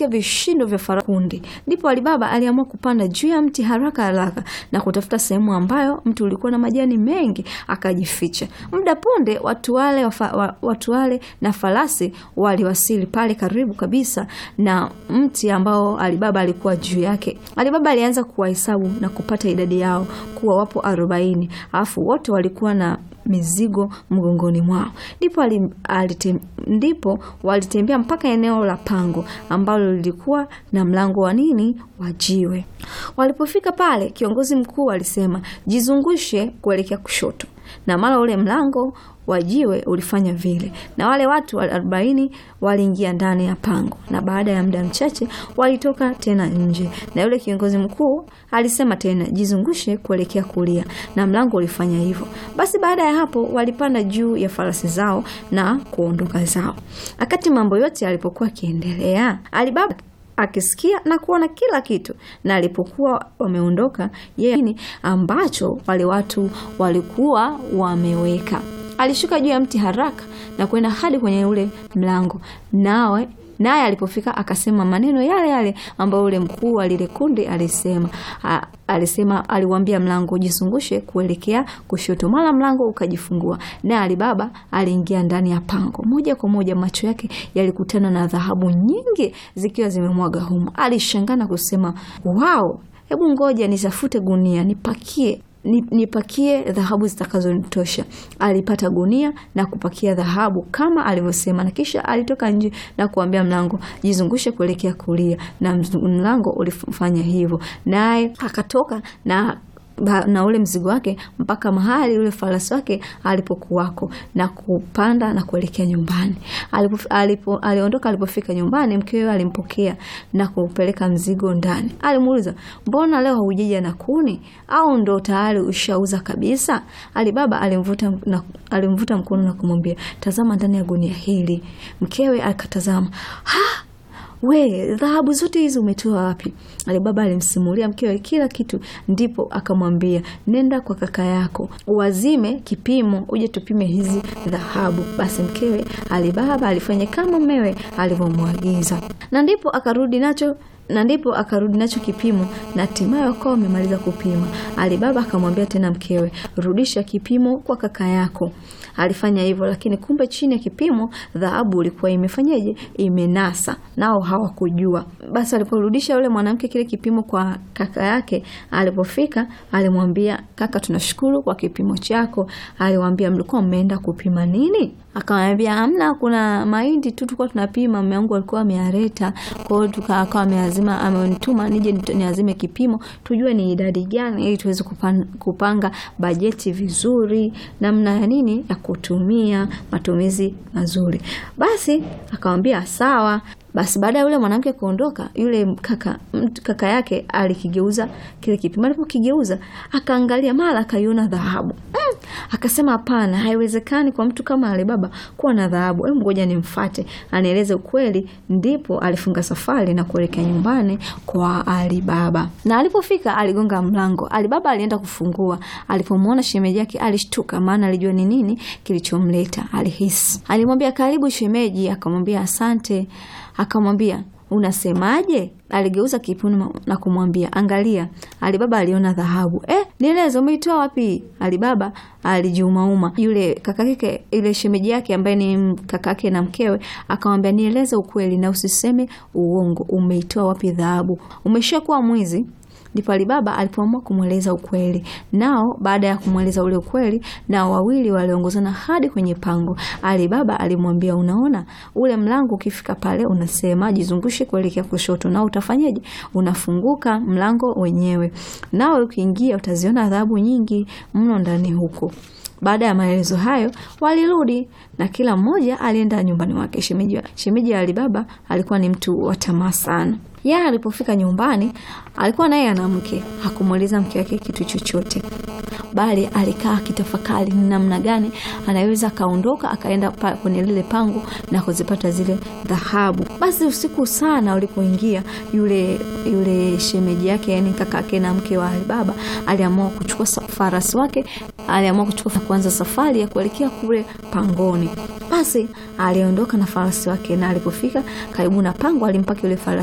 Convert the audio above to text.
alisikia vishindo vya farasi kundi. Ndipo Alibaba aliamua kupanda juu ya mti haraka haraka na kutafuta sehemu ambayo mti ulikuwa na majani mengi akajificha. Muda punde watu wale, wafa, watu wale na farasi waliwasili pale karibu kabisa na mti ambao Alibaba alikuwa juu yake. Alibaba alianza kuwahesabu na kupata idadi yao kuwa wapo arobaini, alafu wote walikuwa na mizigo mgongoni mwao. Ndipo alitem, ndipo walitembea mpaka eneo la pango ambalo lilikuwa na mlango wa nini wa jiwe. Walipofika pale, kiongozi mkuu alisema jizungushe kuelekea kushoto, na mara ule mlango wa jiwe ulifanya vile, na wale watu arobaini waliingia ndani ya pango, na baada ya muda mchache walitoka tena nje, na yule kiongozi mkuu alisema tena jizungushe kuelekea kulia, na mlango ulifanya hivyo. Basi baada ya hapo walipanda juu ya farasi zao na kuondoka zao. Wakati mambo yote yalipokuwa akiendelea, Alibaba akisikia na kuona kila kitu, na alipokuwa wameondoka, yeye ambacho wale watu walikuwa wameweka alishuka juu ya mti haraka na kwenda hadi kwenye ule mlango, nawe naye alipofika akasema maneno yale yale ambayo ule mkuu wa lile kundi alisema. A, alisema aliwaambia mlango jizungushe kuelekea kushoto, mara mlango ukajifungua, naye Alibaba aliingia ndani ya pango moja kwa moja. Macho yake yalikutana na dhahabu nyingi zikiwa zimemwaga humo. Alishangaa na kusema wao, hebu ngoja nitafute gunia nipakie nipakie dhahabu zitakazonitosha. Alipata gunia na kupakia dhahabu kama alivyosema, na kisha alitoka nje na kuambia mlango jizungushe kuelekea kulia, na mlango ulifanya hivyo, naye akatoka na na ule mzigo wake mpaka mahali ule farasi wake alipokuwako na kupanda na kuelekea nyumbani. Alipo, alipo, aliondoka. Alipofika nyumbani, mkewe alimpokea na kupeleka mzigo ndani. Alimuuliza, mbona leo haujaja na kuni au ndo tayari ushauza kabisa? Alibaba alimvuta, na, alimvuta mkono na kumwambia, tazama ndani ya gunia hili. Mkewe akatazama ha We, dhahabu zote hizi umetoa wapi? Alibaba alimsimulia mkewe kila kitu, ndipo akamwambia nenda kwa kaka yako wazime kipimo, uje tupime hizi dhahabu. Basi mkewe Alibaba alifanya kama mmewe alivyomwagiza, na ndipo akarudi nacho na ndipo akarudi nacho kipimo na hatimaye wakawa wamemaliza kupima. Alibaba akamwambia tena mkewe, rudisha kipimo kwa kaka yako. Alifanya hivyo, lakini kumbe chini ya kipimo dhahabu ilikuwa imefanyaje? Imenasa, nao hawakujua. Basi aliporudisha yule mwanamke kile kipimo kwa kaka yake, alipofika alimwambia, kaka, tunashukuru kwa kipimo chako. Aliwaambia, mlikuwa mmeenda kupima nini? Akamwambia hamna, kuna mahindi tu tulikuwa tunapima, mume wangu alikuwa amealeta. Kwa hiyo tukawa ameazima, amenituma nije niazime kipimo tujue ni idadi gani, ili tuweze kupanga bajeti vizuri, namna ya nini ya kutumia, matumizi mazuri. Basi akamwambia sawa. Basi baada ya yule mwanamke kuondoka, yule kaka kaka yake alikigeuza kile kipimo. Alipokigeuza akaangalia, mara akaiona dhahabu mm. Akasema hapana, haiwezekani kwa mtu kama Alibaba kuwa na dhahabu. Hebu ngoja nimfuate anieleze ukweli. Ndipo alifunga safari na kuelekea nyumbani kwa Alibaba, na alipofika aligonga mlango. Alibaba alienda kufungua. Alipomwona shemeji yake alishtuka, maana alijua ni nini kilichomleta. Alihisi, alimwambia karibu shemeji, akamwambia asante akamwambia unasemaje? Aligeuza kipimo na kumwambia angalia. Alibaba aliona dhahabu. Eh, nieleze umeitoa wapi? Alibaba alijiumauma. Yule kakake, ile shemeji yake ambaye ni kakake na mkewe akamwambia nieleze ukweli na usiseme uongo, umeitoa wapi dhahabu? Umeshakuwa mwizi? Ndipo Alibaba alipoamua kumweleza ukweli. Nao baada ya kumweleza ule ukweli, nao wawili waliongozana hadi kwenye pango. Alibaba alimwambia, unaona ule mlango, ukifika pale unasema jizungushe kuelekea kushoto, nao utafanyaje? Unafunguka mlango wenyewe, nao ukiingia utaziona adhabu nyingi mno ndani huko. Baada ya maelezo hayo walirudi na kila mmoja alienda nyumbani mwake. Shemeji shemeji ya Alibaba alikuwa ni mtu wa tamaa sana. Yeye alipofika nyumbani alikuwa naye ana mke, hakumweleza mke wake kitu chochote, bali alikaa akitafakari ni namna gani anaweza akaondoka akaenda kwenye lile pango na kuzipata zile dhahabu. Basi usiku sana ulipoingia, yule yule shemeji yake, yani kakake na mke wa Alibaba, aliamua kuchukua farasi wake, aliamua kuchukua kuanza safari ya kuelekea kule pangoni. Basi aliondoka na farasi wake, na alipofika karibu na pango alimpaki yule farasi